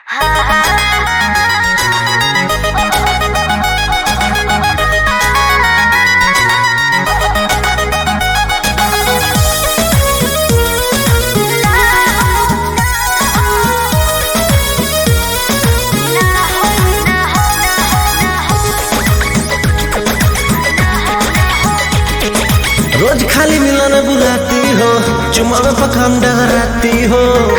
रोज खाली मिलन बुलाती हो चुमा में पखान डगराती हो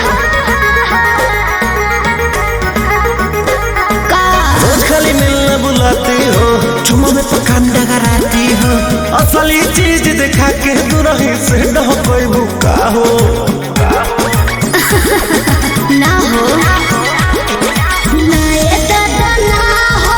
रोज खाली मिलन बुलाती हो चुमा में पखान डगराती हो असली चीज दिखा के तू रही से न कोई भूखा हो ना हो ना ये दादा ना हो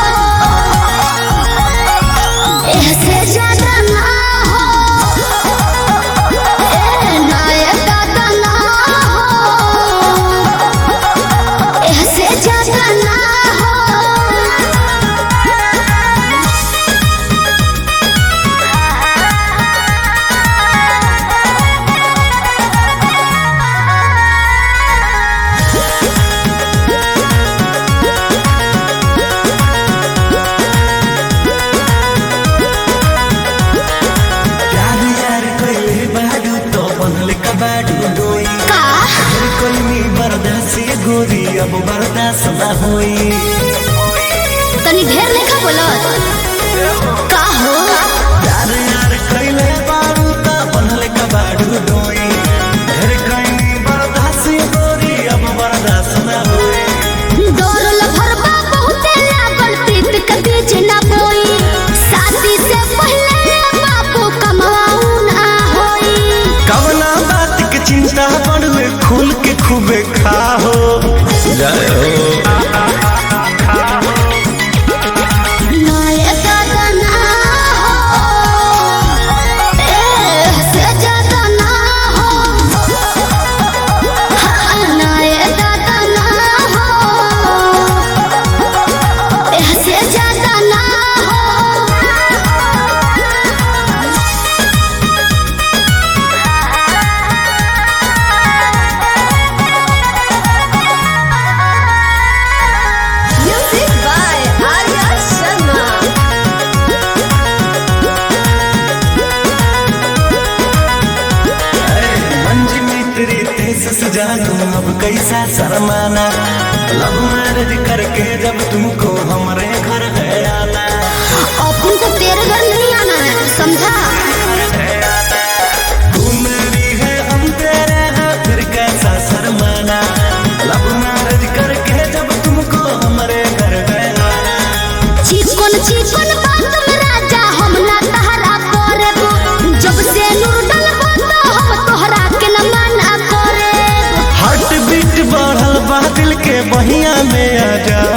ऐसे ज्यादा ना हो ए, ना ये दादा ना हो ऐसे ज्यादा ना हो यार यार कइले बाडू तो बनले कबाडू डोई का हर कोई मी बर्दाश्त ये गोरी अब बर्दाश्त ना होई तनी ढेर लेखा बोलत का हो यार यार कइले बाडू तो बनले कबाडू डोई हर कोई मी बर्दाश्त ये गोरी अब बर्दाश्त ना होई डोरल भरबा बहुते लागल प्रीत के बीच ना बोई शादी से पहले बाबू कमाऊ ना होई कवना बात के चिंता पड़वे खुल के खूबे खाहो जय हो ना ये दादा ना हो ए से ज्यादा ना हो हाँ, ना ये दादा ना हो ए से ज्यादा ना हो Music by Arya Sharma. मंजी मित्री तेज सजानू अब कैसा शर्माना लव मैरिज करके जब तुमको हमारे घर है आना अपन को तेरे घर नहीं आना है समझा तू मेरी है हम तेरे हैं फिर कैसा शर्माना लव मैरिज करके जब तुमको हमारे घर है आना चिकन चिकन बात में राजा हम ना तहरा करे जब से नूर डलबो तो हम तोहरा के न मना करे हार्ट बीट बढ़ल बा दिल के बहिया में आ जा